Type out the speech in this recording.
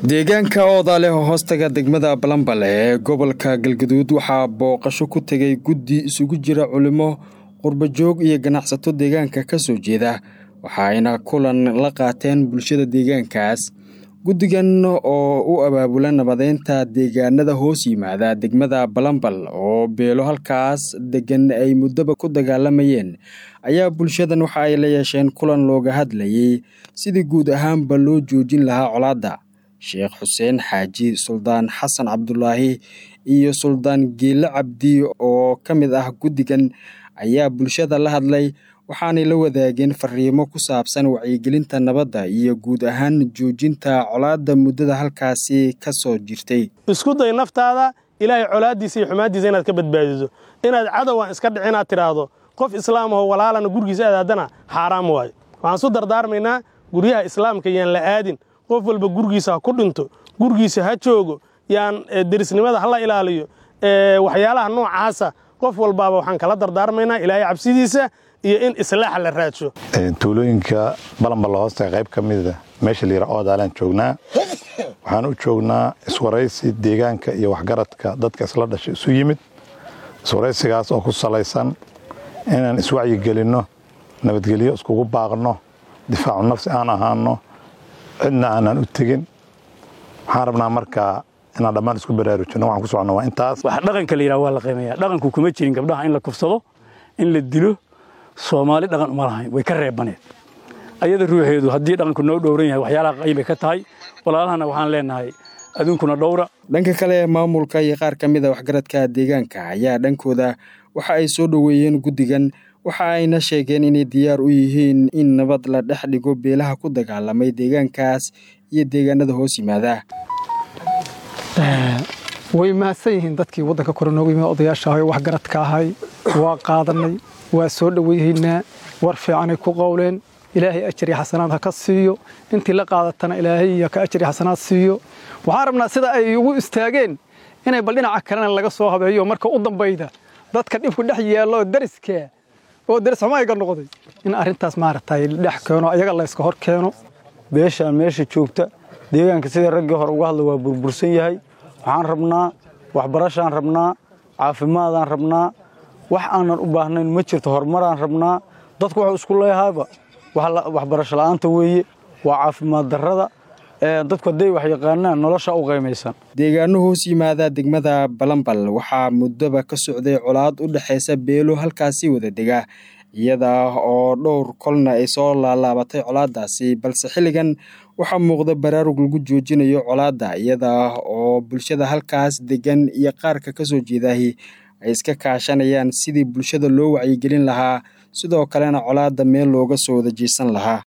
deegaanka oodaale oo hoostaga degmada balambale ee gobolka galgaduud waxaa booqasho ku tegay guddi isugu jira culimo qurbajoog iyo ganacsato deegaanka ka soo jeeda waxaayna kulan la qaateen bulshada deegaankaas guddigan oo u abaabula nabadeynta deegaanada hoos yimaada degmada balambal oo beelo halkaas degan ay muddoba ku dagaalamayeen ayaa bulshadan waxa ay la yeesheen kulan looga hadlayay sidii guud ahaanba loo joojin lahaa colaadda sheekh xuseen xaaji suldaan xasan cabdulaahi iyo suldaan geele cabdi oo ka mid ah guddigan ayaa bulshada la hadlay waxaanay la wadaageen fariimo ku saabsan wacyigelinta nabadda iyo guud ahaan joojinta colaadda muddada halkaasi ka soo jirtay isku day naftaada ilaahay colaaddiisa iyo xumaaddiisa inaad ka badbaadiso inaad cadowaan iska dhici inaad tidhaahdo qof islaamahoo walaalana gurgiisa aadaadana xaaraam waayo waxaan su dardaarmaynaa guryaha islaamka yaan la aadin qof walba gurgiisa ha ku dhinto gurgiisa ha joogo yaan derisnimada hala ilaaliyo waxyaalaha noocaasa qof walbaaba waxaan kala dardaarmaynaa ilaahay cabsidiisa iyo in islaaxa la raadsho tuulooyinka balamballa hoosta qayb ka mida meesha layira oodaalaan joognaa waxaan u joognaa iswaraysi deegaanka iyo waxgaradka dadka isla dhashay isu yimid iswaraysigaas oo ku salaysan inaan iswacyigelinno nabadgelyo iskugu baaqno difaacu nafsi aan ahaano cidna aanaan u tegin waxaan rabnaa markaa inaan dhammaan isku baraarujinno waxaan ku soconna waa intaas wax dhaqanka la yidhaha waa la qiimeeyaa dhaqanku kuma jirin gabdhaha in la kufsado in la dilo soomaali dhaqan uma lahayn way ka reebaneed ayada ruuxeedu haddii dhaqanku noo dhowran yahay waxyaalaha qayb bay ka tahay walaalahana waxaan leenahay aduunkuna dhowra dhanka kale maamulka iyo qaar ka mid a waxgaradka deegaanka ayaa dhankooda waxa ay soo dhoweeyeen guddigan waxa ayna sheegeen inay diyaar u yihiin in nabad la dhex dhigo beelaha ku dagaalamay deegaankaas iyo deegaanada hoos yimaada way mahadsan yihiin dadkii waddanka kore noogu yimid odayaasha ahay waxgaradka ahay waa qaadanay waa soo dhoweyhaynaa war fiicanay ku qowleen ilaahay ajari xasanaad ha ka siiyo intii la qaadatana ilaahay ka ajari xasanaad siiyo waxaan rabnaa sida ay ugu istaageen inay bal dhinaca kalena laga soo habeeyo marka u dambayda dadka dhibku dhex yaallo dariska oo daris xumayga noqday in arrintaas maaragtay dhex keeno ayaga la yska hor keeno beeshaan meesha joogta deegaanka sidai raggii hore uga hadla waa burbursan yahay waxaan rabnaa waxbarashaan rabnaa caafimaadaan rabnaa wax aanan u baahnayn ma jirto horumaraan rabnaa dadku wuxuu isku leeyahaaba waxbarasho la'aanta weeye waa caafimaad darrada dadku hadday wax yaqaanaan nolosha u qaymaysan deegaano hoos yimaada degmada balambal waxaa muddoba ka socday colaad u dhexaysa beelo halkaasi wada dega iyada oo dhowr kolna ay soo laalaabatay colaaddaasi balse xilligan waxaa muuqda baraarug lagu joojinayo colaadda iyada oo bulshada halkaas degan iyo qaarka ka soo jeedaahi ay iska kaashanayaan sidii bulshada loo wacyigelin lahaa sidoo kalena colaadda meel looga soo wada jiisan lahaa